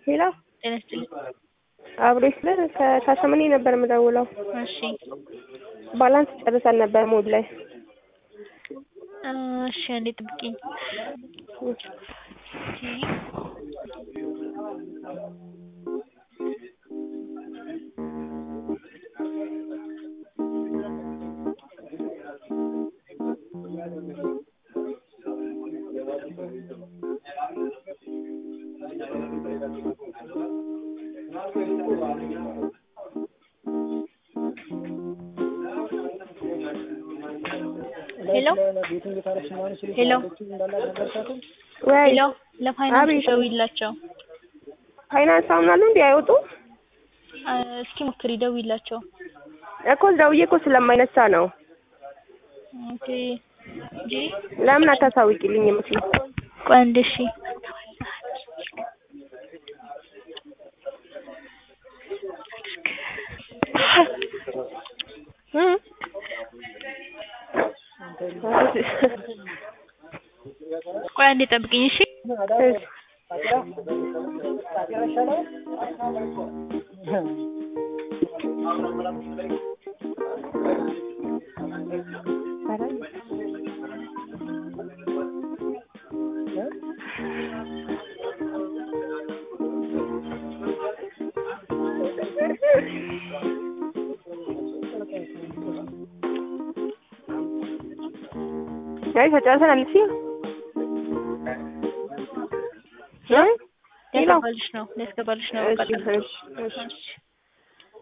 ሄሎ ጤና ይስጥልኝ። አብሮ ስለ ከሻሸመኔ ነበር የምደውለው። እሺ ባላንስ ጨርሰን ነበር ሞድ ላይ እሺ፣ አንዴ ጥብቂኝ። ሄሎ ሄሎ ወይ ሄሎ፣ ለፋይናንስ አቤት። ደውይላቸው። ፋይናንስ አሁን አሉ እንዲ አይወጡ አ፣ እስኪ ሞክሪ፣ ደውይላቸው። እኮ ደውዬ እኮ ስለማይነሳ ነው። ኦኬ እንጂ ለምን አታሳውቂልኝ? ምስል ቆይ አንዴ እሺ። ቆይ አንዴ ጠብቂኝ እሺ። አይ ተጨርሰናል። እሺ እ ሄሎ ሊያስገባልሽ ነው ሊያስገባልሽ ነው። እሺ ቀጥታ እሺ እሺ እሺ